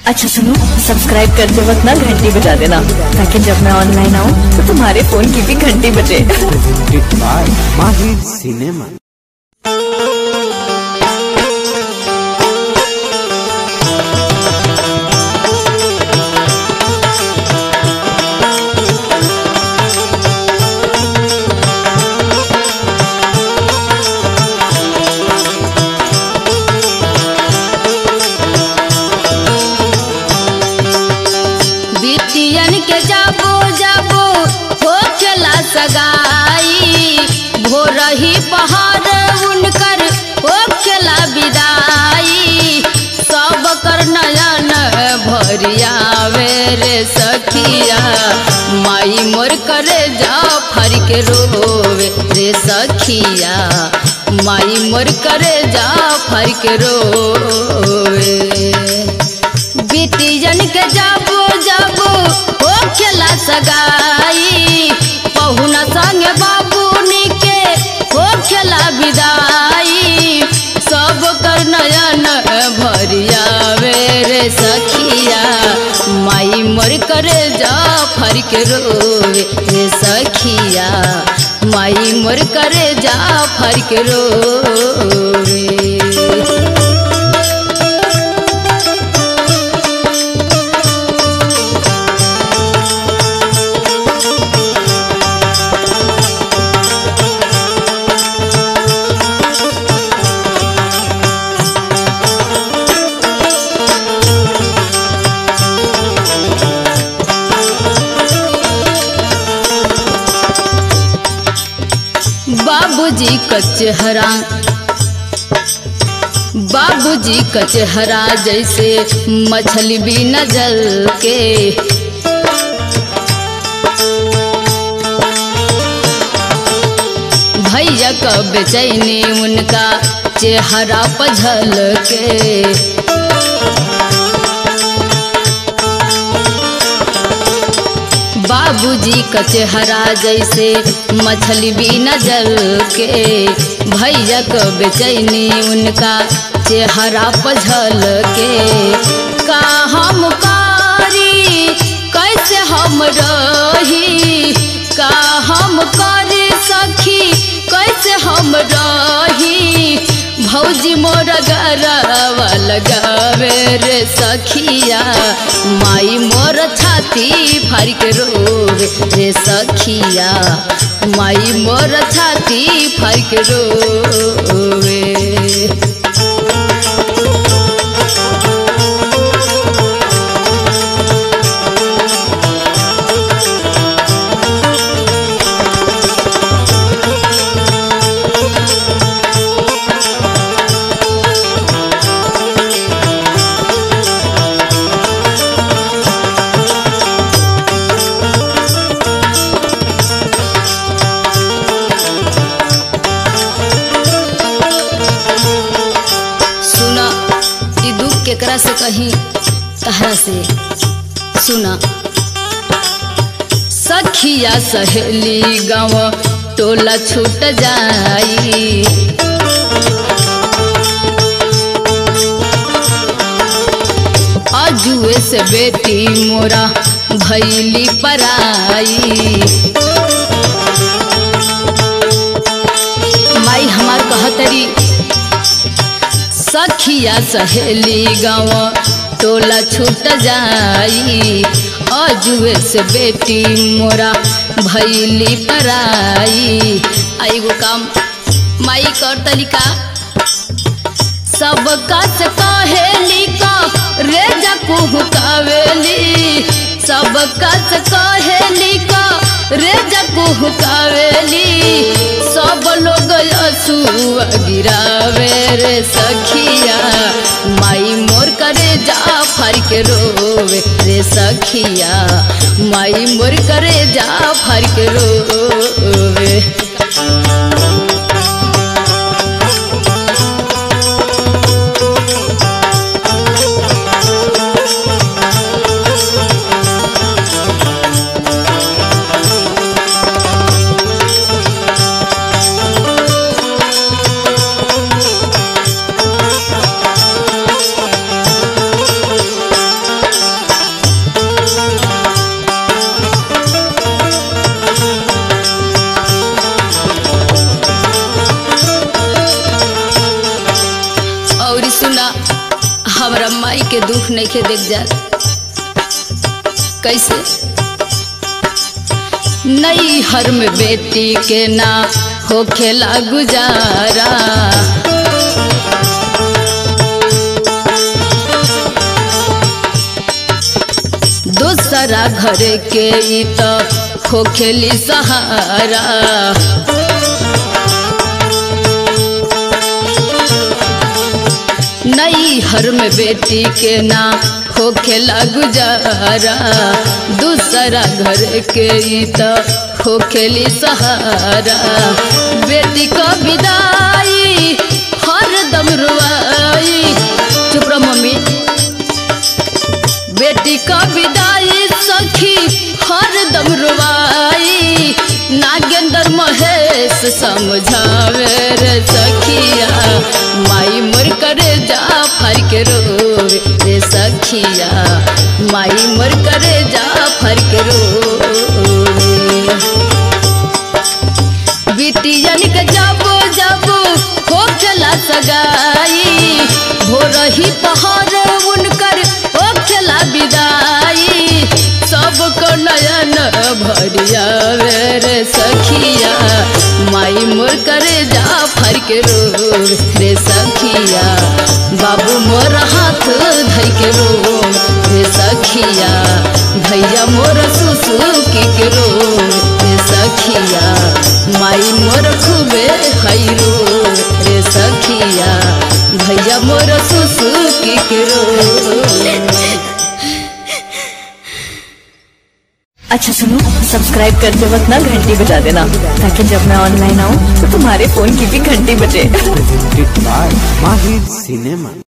अच्छा सुनो सब्सक्राइब करते वक्त ना घंटी बजा देना ताकि जब मैं ऑनलाइन आऊँ तो तुम्हारे फोन की भी घंटी बजे presented by Mahir Cinema. बिटियन के जाबो जाबो हो चला सगाई भोरही पहाड़ उनकर हो चला विदाई सब कर नयन भरियावे रे सखिया माई मोर करे जा फर के रोवे रे सखिया माई मोर करे जा फर के रोवे बिटियन के जाबो जाबो हो खेला सगाई पहुना संगे बाबूनी के हो खेला विदाई सब कर नयन भरिया रे सखिया माई मोर करे जा फर के रोवे रे सखिया माई मोर करे जा फर के रोवे बाबूजी का चेहरा बाबूजी का चेहरा जैसे मछली भी न जल के भैया का बेचैनी उनका चेहरा पझल के बाबूजी का चेहरा जैसे मछली भी न जल के भैया का बेचैनी उनका चेहरा पझल के का हम कारी कैसे हम रही का हम करी सखी कैसे हम रही भौजी मोर गरवा लगावे रे सखिया माई मोर छाती फाड़ के रोवे रे सखिया माई मोर छाती फाड़ के रोवे सुना ई दुख केकरा से कही तहरा से सुना सखिया सहेली गाँव टोला छूट जाई अजुए से बेटी मोरा भैली पराई माई हमार कहतरी सखिया सहेली गाँव टोला छूट जाई अजुए से बेटी मोरा भैली पराई आईगो काम माई कर तरीका सबका से कहेली का रे जकू कावेली सबका से कहेली का रे जकू कावेली सब लोग असुआ गिरावे रे सखिया माई मोर करे जा फर के रोवे रे सखिया माई मोर करे जा फर के रोवे के दुख नहीं के देख जा कैसे नई हर में बेटी के ना हो खेला गुजारा दूसरा घर के ई तो हो खेली सहारा नई हर में बेटी के ना हो खेला गुजारा दूसरा घर के ई तो हो खेली सहारा बेटी को विदाई हर दम रुआई चुप रहो मम्मी बेटी का विदाई सखी हर दम रुवाई नागेंद्र महेश समझावे रे सखिया माई मोर करे जा फर के रोवे रे सखिया माई मोर करे जा फर के रोवे बिटियन के जाबो जाबो हो चला सगाई भोरही पहाड़ उनकर हो चला विदाई सबको नयन भरिया रे सखिया माई मोर करे जा फर के रो रे सखिया बाबू मोर हाथ धई के रो रे सखिया भैया मोर सुसुकी के रो रे सखिया माई मोर खूबे खैरो रे सखिया भैया मोर सुसुकी के रो अच्छा सुनो सब्सक्राइब करते वक्त ना घंटी बजा देना ताकि जब मैं ऑनलाइन आऊँ तो तुम्हारे फोन की भी घंटी बजे presented by Mahir Cinema.